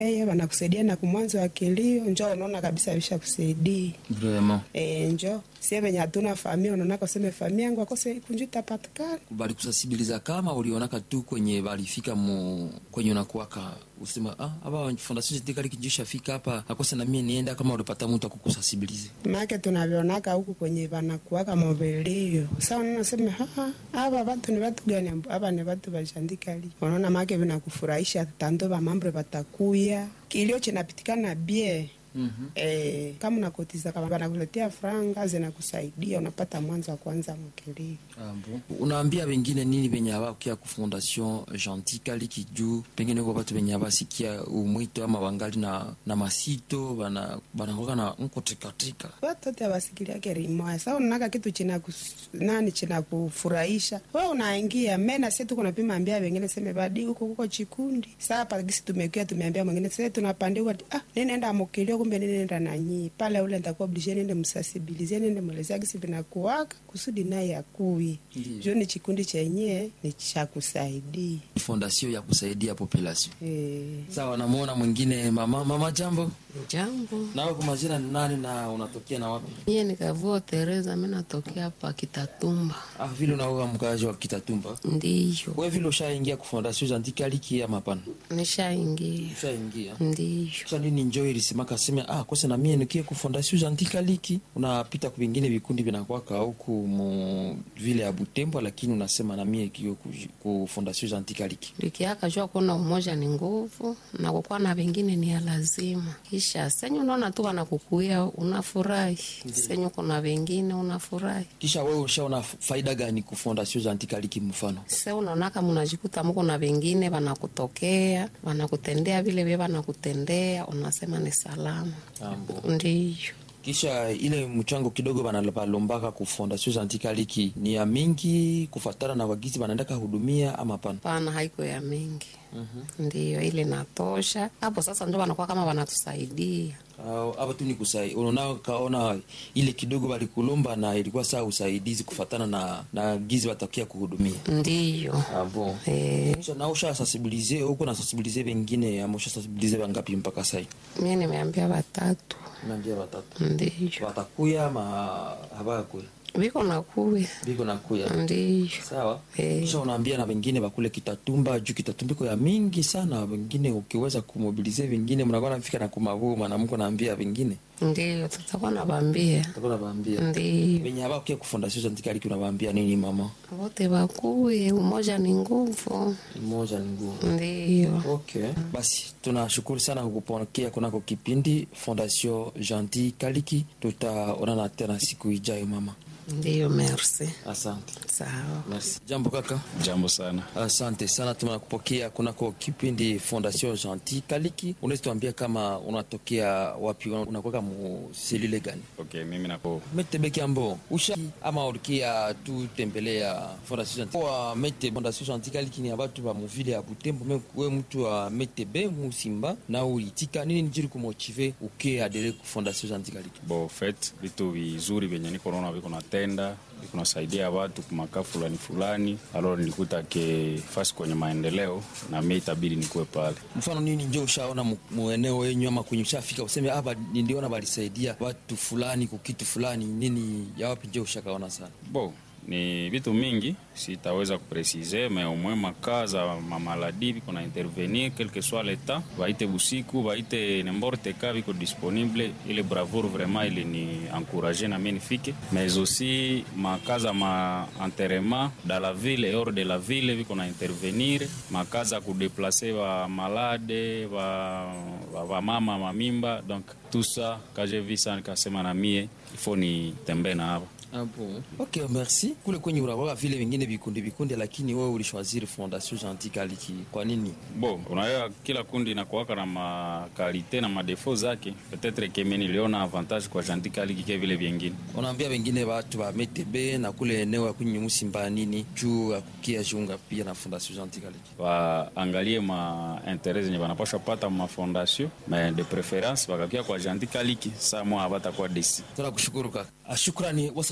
Eye wanakusaidia na kumwanzo wa kilio, njo unaona kabisa visha kusaidia vraiment e, njo sie venye hatuna famia, unaona kaseme famia yangu akose kunju itapatikana bali kusensibiliza kama ulionaka tu kwenye balifika mu kwenye unakuwaka usema ah aba fondation jetikali kijisha fika hapa akose na mie nienda kama ulipata mtu akukusensibilize make tunavionaka huku kwenye vanakuwaka movelio sa unaona seme haa ava vatu ni vatu gani ava ni vatu vashandikali unaona make vinakufurahisha tando vamambre vatakuya kilio chinapitikana bie Mhm. Eh, kama unakotiza kama wanakuletea franga zinakusaidia unapata mwanzo wa kwanza mkilio unaambia wengine nini venye abakia ku fondation gentil kaliki juu pengine kwa batu venye abasikia umwito ama wangali na, na masito bana banakoka na nkotrikatrika watote awasikiliake rimoya sa unaka kitu china kus, nani china kufurahisha we unaingia mena sie tuko napima ambia wengine seme badi huko kuko chikundi saa pagisi tumekia tumeambia mwingine se tunapandiwa ah ninaenda mukilio kumbe ninaenda nanyi pale ule ntakuwa oblige nende msasibilizie nende mwelezea gisi vinakuwaka kusudi naye akuye Ndiyo. jo ni chikundi chenye ni cha kusaidia fondation ya kusaidia population eh. sawa namuona mwingine mama mama jambo Jambo, nawe kwa majina ni nani na unatokea na wapi mie nikavua Tereza, mi natokea hapa Kitatumba. ah vile unaoga mkazi wa kitatumba Ndiyo, we vile ushaingia ku fondation gentil kaliki ama hapana nishaingia. ushaingia Ndiyo, sasa nini njo ilisemaka seme ah kose na mie nikie ku fondation gentil kaliki unapita ku vingine vikundi vinakwaka huku mu vile ya Butembo lakini unasema na mie kio ku, ku fondation gentil kaliki likiaka jua kuona umoja ni nguvu na kukuwa na vingine ni ya lazima. Kisha senyu unaona tu wanakukuia unafurahi, senyu kuna vingine unafurahi. kisha wewe ushaona faida gani ku fondation gentil kaliki mfano Se unaonaka munajikuta muko na vingine wanakutokea wanakutendea vile vye wanakutendea, unasema ni salama. Ambo. Ndiyo. kisha ile mchango kidogo banalombaka ku fondation gentil kaliki ni ya mingi kufatana na wagizi banaendaka hudumia ama hapana Pana haiko ya mingi ndiyo ile natosha hapo. Sasa ndio wanakuwa kama wanatusaidia Au, hapa tu ni kusai unaona kaona ile kidogo balikulomba na ilikuwa saa usaidizi kufatana na na gizi watakia kuhudumia ndiyo. ah, bon. E, Kisha na usha sensibilize huko na sensibilize wengine ama usha sensibilize wangapi mpaka sai mi nimeambia watatu naambia watatu ndiyo watakuya ama habakuya viko nakuya biko nakuya ndiyo. sawa Eh. kisha unaambia na wengine bakule kitatumba juu kitatumba iko ya mingi sana wengine ukiweza kumobilize wengine mnakuwa nafika na kumavuu mwanamko naambia wengine Ndiyo, tutakuwa nabambia utakuwa nawaambia ndiyo, wenye abakia ku fondation gentil kaliki unawaambia nini mama wote wakuye, umoja ni nguvu. moja ni nguvu Ndiyo, okay basi tunashukuru sana kukupokea kunako kipindi fondation gentil kaliki tutaonana tena siku ijayo mama ndiyo, merci. asante Sawa. merci jambo kaka Jambo sana. asante sana tunakupokea kunako kipindi fondation gentil kaliki unaweza tuambia kama unatokea wapi unakwaka mu selule gani Okay, mimi nako metebeki ambo usha ama ulikia tu tembelea fondation gentil wa mete fondation gentil kaliki ni abatu ba muvile ya butembo me we mtu wa metebe musimba na ulitika nini njiri kumotive uke adere ku fondation gentil kaliki bo fet vitu vizuri vyenye niko naona viko natenda viko nasaidia watu kumakaa fulani fulani, alo nilikuta ke fasi kwenye maendeleo na mimi itabidi nikuwe pale. mfano nini njo ushaona mu- mueneo yenyu ama kwenye ushafika useme aba niliona balisaidia watu fulani kukitu fulani nini ya wapi njo ushakaona sana Bo ni vitu mingi sitaweza kupresize me omwe makaa za mamaladi viko na intervenir quel que soit l'état vaite busiku vaite nemborte ka viko disponible ile bravoure vraiment ile ni encourage na mie nifike mais aussi makaa za ma enterrement dans la ville et hors de la ville viko na intervenir makaa za kudeplace va malade va, va, va mama mamimba donc tout ça quand j'ai vu ça nikasema na mie il faut nitembee na hapa Ah bon. Ok, merci. Kule kwenye unakuwa vile vingine vikundi vikundi, lakini wewe ulishwaziri Fondation Gentil Kaliki. Kwa nini? Bo, unajua kila kundi inakuwaka na makalite na madefo zake. Petetre kemi niliona avantage kwa Gentil Kaliki ke vile vyengine. Unaambia wengine watu wa metebe na kule eneo ya kwenye Musimba nini juu ya kukia jiunga pia na Fondation Gentil Kaliki. Waangalie ma interet zenye wanapasha pata ma fondation mais de preference wakakia kwa Gentil Kaliki saa mwa abatakuwa desi. Tunakushukuru kaka. Ah, Shukrani wasaji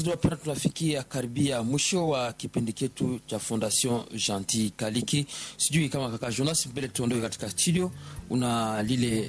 wasikilizaji wapenda, tunafikia karibia mwisho wa kipindi chetu cha Fondation Gentil Kaliki. Sijui kama kaka Jonas, mbele tuondoke katika studio, una lile